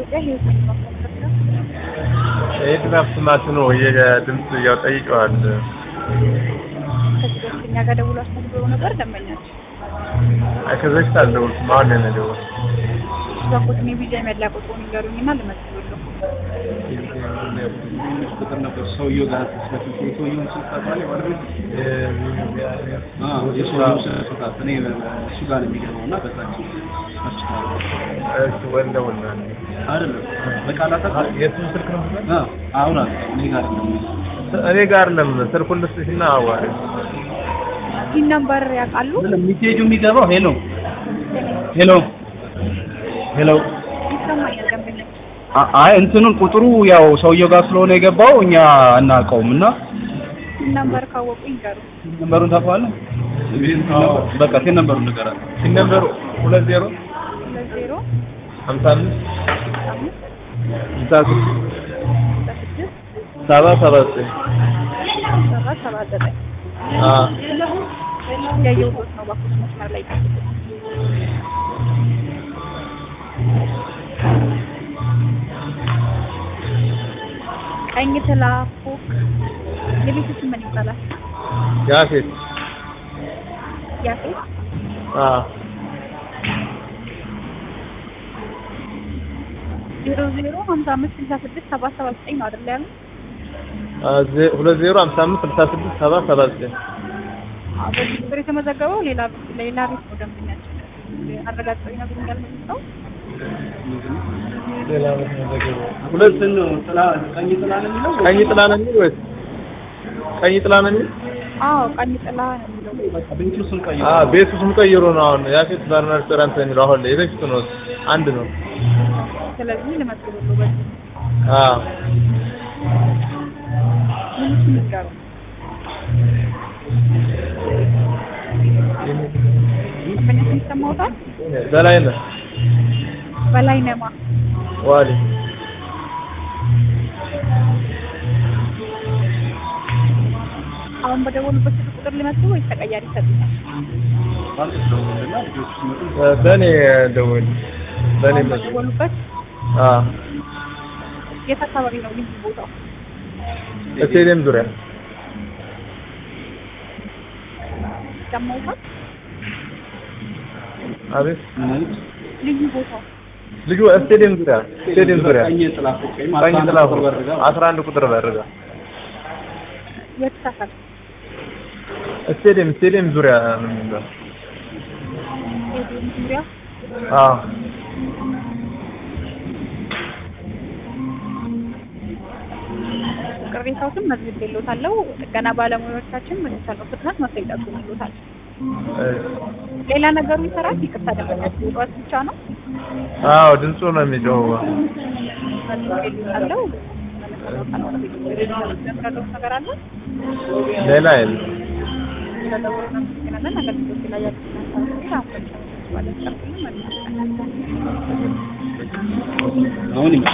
ኢትዮጵያ ህይወት ማስመሰከር የድራፍት ማሽኑ የድምፅ ያው ጠይቀዋል። ከዚህ በፊት እኛ ጋር ደውሎ አስመዝግበው ነበር ደንበኛችን አይ ከዚህ በፊት አልደወልኩም። አሁን ነው የደወልኩት። እባክዎትን የቪዛ መለያ ቁጥሩን ይንገሩኝና ልመዝግብልዎ። ቁጥር ነበር ሰውየው ጋር ስለዚህ የሰውየውን ስልክ ታውቃለህ ማለት ነው? አዎ የሰውየውን ስልክ ታውቃለህ? እኔ እሱ ጋር ነው የሚገባው እና በዛችን አስችላለሁ። እሺ ወንደውና አይደለም በቃላት የእሱን ስልክ ነው የምትለው? አዎ አሁን አለ እኔ ጋር ነው እኔ ጋር ለም ስልኩን ልስጥሽና አዋሪ ይህን ነምበር ያውቃሉ? ሚሴጁ የሚገባው ሄሎ ሄሎ ሄሎ ይሰማኛል ደንበኛችን አ- አይ እንትኑን ቁጥሩ ያው ሰውየው ጋር ስለሆነ የገባው እኛ አናውቀውም እና ይህን ነምበር ካወቁ ይንገሩ። ነምበሩን ታውቀዋለህ? በቃ ቴን ነምበሩን ንገረን። ሲነምበሩ ሁለት ዜሮ ሁለት ዜሮ ሀምሳ አምስት አምስት ስልሳ ስድስት በስድስት ሰባ ሰባ ዘጠኝ ሰባት ሰባት ዘጠኝ አዎ ያየሁት ነው። እባክዎት መስመር ላይ ይጠብቁ። ቀኝ ትላ ፎቅ የቤቱ ስም ምን ይባላል? ያፌት ያፌት አዎ ዜሮ ዜሮ ሀምሳ አምስት ስልሳ ስድስት ሰባት ሰባት ዘጠኝ ነው አይደል ያሉት? አዎ ዜ- ሁለት ዜሮ ሀምሳ አምስት ስልሳ ስድስት ሰባ ሰባ ዘጠኝ አዎ፣ በዚህ ቁጥር የተመዘገበው ሌላ ሌላ ቤት ነው ደንበኛችን አረጋግጠው ይነግሩኛል መልሰው ሌላ ቤት ነው የተገኘው። ሁለት እንትን ነው ጥላ ቀኝ ጥላ ነው የሚለው ቀኝ ጥላ ነው የሚል ወይስ ቀኝ ጥላ ነው የሚል? አዎ ቀኝ ጥላ ነው የሚለው ቤቱ ስም ቀይ አዎ ቤቱ ስም ቀይሮ ነው አሁን ያፌት ባርና ሬስቶራንት ነው የሚለው አሁን ላይ የበፊቱ ነው አንድ ነው። ስለዚህ ልመዝግብልዎ በዚህ አዎ ሙሉ ስም ይንገሩ ደንበኛችን ይሰማዎታል በላይ ነው በላይ ነማ ዋሊ አሁን በደወሉበት ስልክ ቁጥር ልመዝግብ ወይስ ተቀያሪ ይሰጡኛል በእኔ ደውል በእኔ አሁን መ በደወሉበት አዎ የት አካባቢ ነው ልዩ ቦታው ስቴዲየም ዙሪያ ይሰማዎታል አቤት ልዩ ቦታው ልጁ ስቴዲየም ዙሪያ ስቴዲየም ዙሪያ ቀኝ ጥላ ፎቅ ወይም ቀኝ ጥላ ቁጥር በር ጋር አስራ አንድ ቁጥር በርጋ የት ሰፈር ስቴዲየም ስቴዲየም ዙሪያ ነው የሚባለው ስቴዲየም ዙሪያ አዎ ቅሬታዎትን መዝግቤልዎታለሁ ጥገና ባለሙያዎቻችን በተቻለው ፍጥነት መፍትሄ ይጠቁሙልዎታል ሌላ ነገሩ ይሰራል ይቅርታ ደንበኛችን ጠዋት ብቻ ነው አዎ ድምፁ ነው የሚጮኸው መዝግቤልዎታለሁ ለምረዳዎት ነገር አለ ሌላ የለም ስለደወሉ እናመሰግናለን አገልግሎት ላይ ያሉትን ሀሳቦች አሁን ባለጨርቁልን መልካም ቀን አሁን